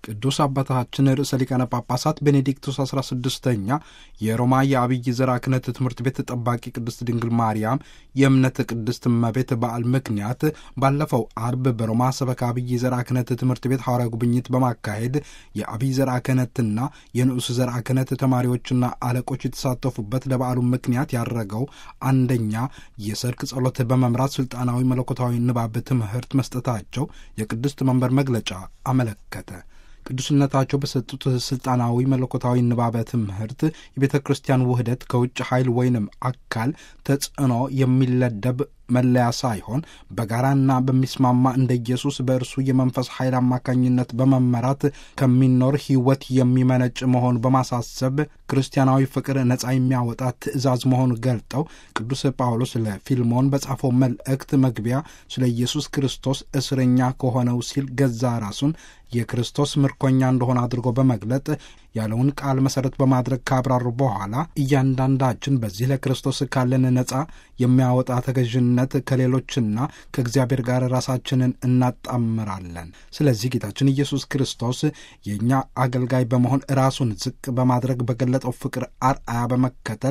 ቅዱስ አባታችን ርዕሰ ሊቃነ ጳጳሳት ቤኔዲክቱስ 16ኛ የሮማ የአብይ ዘርዓ ክህነት ትምህርት ቤት ጠባቂ ቅድስት ድንግል ማርያም የእምነት ቅድስት እመቤት በዓል ምክንያት ባለፈው አርብ በሮማ ሰበካ አብይ ዘርዓ ክህነት ትምህርት ቤት ሐዋርያ ጉብኝት በማካሄድ የአብይ ዘርዓ ክህነትና የንዑስ ዘርዓ ክህነት ተማሪዎችና አለቆች የተሳተፉበት ለበዓሉ ምክንያት ያደረገው አንደኛ የሰርክ ጸሎት በመምራት ስልጣናዊ መለኮታዊ ንባብ ትምህርት መስጠታቸው የቅድስት መንበር መግለጫ አመለከተ። ቅዱስነታቸው በሰጡት ስልጣናዊ መለኮታዊ ንባበ ትምህርት የቤተ ክርስቲያን ውህደት ከውጭ ኃይል ወይንም አካል ተጽዕኖ የሚለደብ መለያ ሳይሆን በጋራና በሚስማማ እንደ ኢየሱስ በእርሱ የመንፈስ ኃይል አማካኝነት በመመራት ከሚኖር ሕይወት የሚመነጭ መሆኑ በማሳሰብ ክርስቲያናዊ ፍቅር ነጻ የሚያወጣ ትእዛዝ መሆኑ ገልጠው ቅዱስ ጳውሎስ ለፊልሞን በጻፈው መልእክት መግቢያ ስለ ኢየሱስ ክርስቶስ እስረኛ ከሆነው ሲል ገዛ ራሱን የክርስቶስ ምርኮኛ እንደሆነ አድርጎ በመግለጥ ያለውን ቃል መሠረት በማድረግ ካብራሩ በኋላ እያንዳንዳችን በዚህ ለክርስቶስ ካለን ነጻ የሚያወጣ ተገዥነት ከሌሎችና ከእግዚአብሔር ጋር ራሳችንን እናጣምራለን። ስለዚህ ጌታችን ኢየሱስ ክርስቶስ የእኛ አገልጋይ በመሆን ራሱን ዝቅ በማድረግ በገለጠው ፍቅር አርአያ በመከተል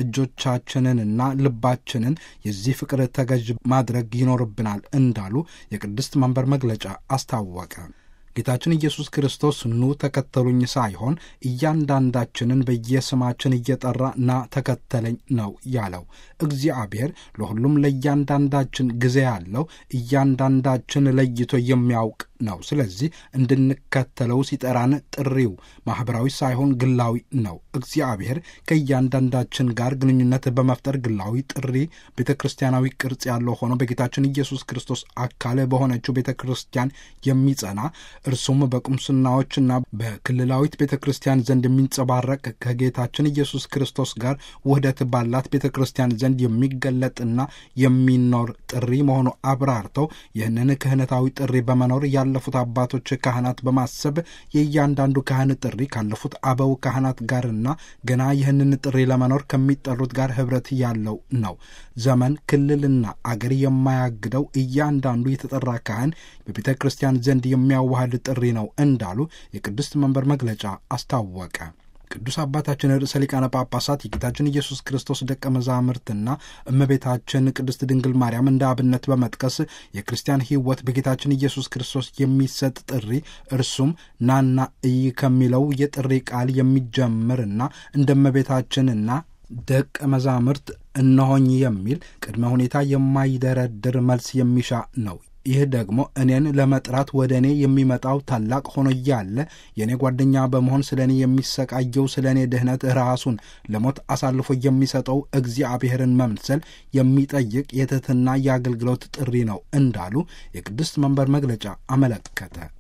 እጆቻችንንና ልባችንን የዚህ ፍቅር ተገዥ ማድረግ ይኖርብናል እንዳሉ የቅድስት መንበር መግለጫ አስታወቀ። ጌታችን ኢየሱስ ክርስቶስ ኑ ተከተሉኝ ሳይሆን እያንዳንዳችንን በየስማችን እየጠራ ና ተከተለኝ ነው ያለው። እግዚአብሔር ለሁሉም ለእያንዳንዳችን ጊዜ ያለው እያንዳንዳችን ለይቶ የሚያውቅ ነው። ስለዚህ እንድንከተለው ሲጠራን ጥሪው ማኅበራዊ ሳይሆን ግላዊ ነው። እግዚአብሔር ከእያንዳንዳችን ጋር ግንኙነት በመፍጠር ግላዊ ጥሪ ቤተ ክርስቲያናዊ ቅርጽ ያለው ሆኖ በጌታችን ኢየሱስ ክርስቶስ አካል በሆነችው ቤተ ክርስቲያን የሚጸና እርሱም በቁምስናዎችና በክልላዊት ቤተ ክርስቲያን ዘንድ የሚንጸባረቅ ከጌታችን ኢየሱስ ክርስቶስ ጋር ውህደት ባላት ቤተ ክርስቲያን ዘንድ የሚገለጥና የሚኖር ጥሪ መሆኑ አብራርተው ይህንን ክህነታዊ ጥሪ በመኖር ያለፉት አባቶች ካህናት በማሰብ የእያንዳንዱ ካህን ጥሪ ካለፉት አበው ካህናት ጋርና ገና ይህንን ጥሪ ለመኖር ከሚጠሩት ጋር ኅብረት ያለው ነው። ዘመን፣ ክልልና አገር የማያግደው እያንዳንዱ የተጠራ ካህን በቤተ ክርስቲያን ዘንድ የሚያዋህድ ጥሪ ነው እንዳሉ የቅድስት መንበር መግለጫ አስታወቀ። ቅዱስ አባታችን ርዕሰ ሊቃነ ጳጳሳት የጌታችን ኢየሱስ ክርስቶስ ደቀ መዛሙርትና እመቤታችን ቅድስት ድንግል ማርያም እንደ አብነት በመጥቀስ የክርስቲያን ሕይወት በጌታችን ኢየሱስ ክርስቶስ የሚሰጥ ጥሪ እርሱም ናና እይ ከሚለው የጥሪ ቃል የሚጀምርና እንደ እመቤታችንና ደቀ መዛሙርት እነሆኝ የሚል ቅድመ ሁኔታ የማይደረድር መልስ የሚሻ ነው። ይህ ደግሞ እኔን ለመጥራት ወደ እኔ የሚመጣው ታላቅ ሆኖ እያለ የእኔ ጓደኛ በመሆን ስለ እኔ የሚሰቃየው ስለ እኔ ድኅነት ራሱን ለሞት አሳልፎ የሚሰጠው እግዚአብሔርን መምሰል የሚጠይቅ የትሕትና የአገልግሎት ጥሪ ነው እንዳሉ የቅድስት መንበር መግለጫ አመለከተ።